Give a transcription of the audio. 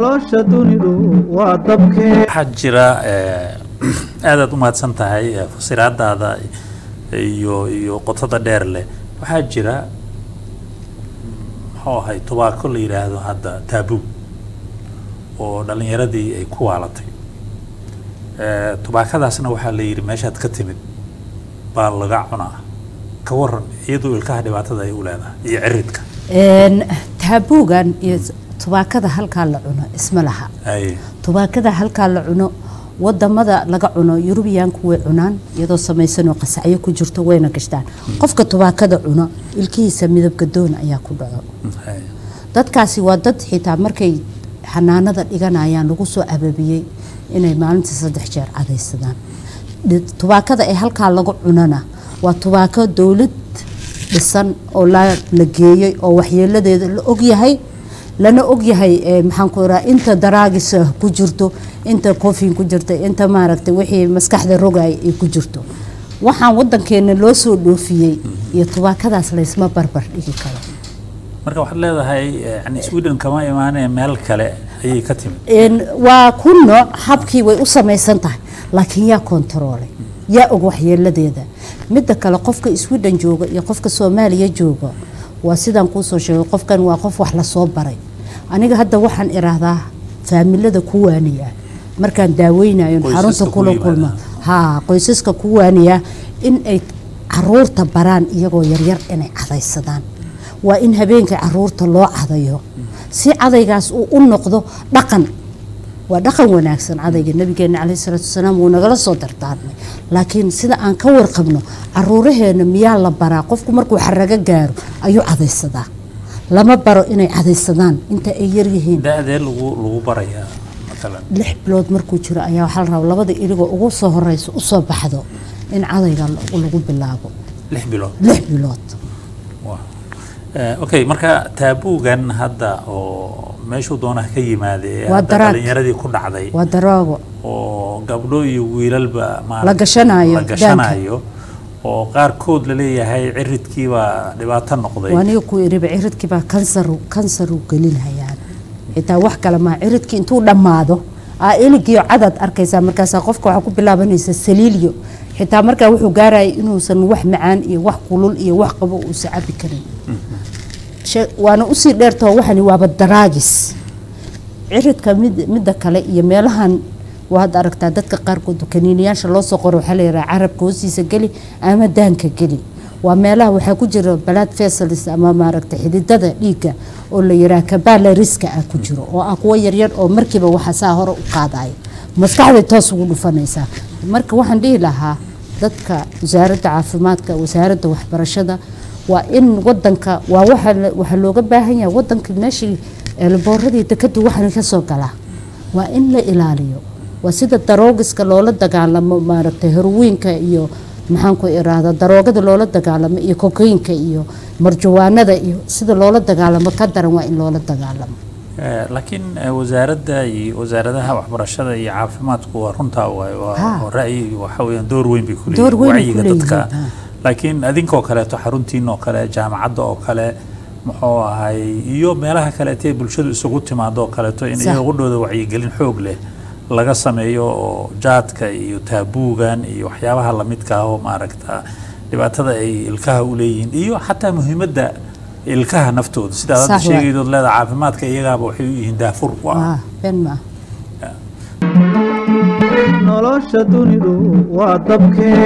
nolosha dunidu waa dabkee waxaa jira aadaad u mahadsan tahay eh, fasiraadaada iyo iyo qotada dheer leh waxaa jira muxuu ahay tubaako la yidhaahdo hadda taabuu oo dhalinyaradii ay ku waalatay Eh, tubaakadaasna waxaa la yidhi meeshaad ka timid baa laga cunaa ka waran iyadoo ilkaha dhibaatada ay u leedahay iyo ciridka Een, taabuugan iyo tubaakada halkaa la cuno isma laha ay tubaakada halkaa la cuno wadamada laga cuno yurubiyaanku way cunaan iyadoo samaysanoo qasacyo ku jirto wayna gashtaan qofka tubaakada cuno ilkihiisa midabka doon ayaa ku dhaco ay dadkaasi waa dad xitaa markay xanaanada dhiganayaan lagu soo ababiyey inay maalintii saddex jeer cadaysadaan Dhi- tubaakada ee halkaa lagu cunana waa tubaako dowlad dhisan oo la la geeyey oo waxyeeladeeda la ogyahay lana ogyahay eh, maxaan ku iraa inta daraagis ah ku jirto inta kofin ku jirta inta maaragtay wixii maskaxda rogay ay ku jirto waxaan wadankeena loo soo dhoofiyey iyo tubaakadaas laysma barbar dhigi karo marka waxaad leedahay eh, yani sweden kama imaanee meel kale ayay ka timid Een, waa ku nooc habkii way u samaysan tahay laakiin yaa kontaroolay yaa og waxyeeladeeda midda kale qofka sweden jooga iyo qofka soomaaliya jooga waa sidaan kuusoo sheegay qofkan waa qof wax lasoo baray aniga hadda waxaan iraahdaa faamilada ku waaniya markaan daaweynayo Qoysaska xarunta ku kula yimaada. kulma haa qoysaska ku waaniya in ay caruurta baraan iyagoo yaryar inay cadaysadaan waa in habeenka caruurta loo cadayo si cadaygaas uu u noqdo dhaqan waa dhaqan wanaagsan cadayga nabigeena caleyhi salaatu wasalaam wuu nagala soo dardaarmay laakiin sida aan ka warqabno caruuraheena miyaa la baraa qofku markuu xarago gaaro ayuu cadaysadaa lama baro inay cadaysadaan inta ay yaryihiin da-dee lagu lagu barayaa matalan lix bilood markuu jiro ayaa waxaa la rabaa labada iligoo ugu soo horeysa usoo baxdo in cadayga lagu lagu bilaabo lix bilood lix bilood Waa. Eh, okay marka taabuugan hadda oo meeshuu doonaha ka yimaade ee Waa hadda daraag. dhalinyaradii ku dhacday waa daroogo oo gabdho iyo wiilalba maaragtay La gashanayo la gashanayo oo qaarkood la leeyahay ciridkiibaa dhibaato noqday waa aniga ku iriba ciridkii baa kansaru kansaru gelinhayaan xitaa wax kale maa ciridkii intuu dhammaado aa iligiyo cadaad arkaysaa markaasaa qofka waxaa ku bilaabanaysa saliilyo xitaa markaa wuxuu gaaraya inuusan wax macaan iyo wax kulul iyo wax qabo uusa cabi karin She- waana usii dheertoo waxani waaba daraagis ciridka mid midda kale iyo meelahan waad aragtaa dadka qaarkood kaniiniyaasha loo soo qoro waxaa la yidhaha carabka hoostiisa geli ama daanka geli waa meelaha waxaa ku jira blood vessels ama maaragtay xididada dhiigga oo la yidhaha kabaalariska ah ku jiro oo ah kuwo yaryar oo markiiba waxa saa hore u qaadaya maskaxday toos ugu dhufanaysaa marka waxaan dhihi lahaa dadka wasaaradda caafimaadka wasaaradda waxbarashada waa in wadanka waa waxa la- waxaa looga baahan yahay wadanka meeshii eelbooradii dekadu waxaan ka soo galaa waa in la ilaaliyo waa sida daroogiska loola dagaalamo maaragtay herowiinka iyo maxaan ku iraahda daroogada loola dagaalamo iyo kokaynka iyo marjawaanada iyo sida loola dagaalamo ka daran waa in loola dagaalamo Eh, laakiin eh, wasaaradda iyo wasaaradaha waxbarashada iyo caafimaadku waa runtaa waay waa Ha. waa ra'yi waxa weeyaan door weyn bay ku Door leeyihiin weyn bay wacyiga ku dadka leeyihiin, ha. laakiin adinkoo kaleeto xaruntiin oo kale jaamacadda oo kale muxuu ahay iyo meelaha kaleete ee bulshadu isugu timaado oo kaleeto in Sax. iyaga qudhooda wacyigelin xoog leh laga sameeyo oo jaadka iyo taabuugan iyo waxyaabaha lamidka ah oo maaragta dhibaatada ay ilkaha u leeyihiin iyo xataa muhiimadda ilkaha naftooda sidaad hadda Sax waay. sheegaydood leedaha caafimaadka iyagaaba waxay u yihiin daafur u ah waa been maaha nolosha dunidu waa dabkee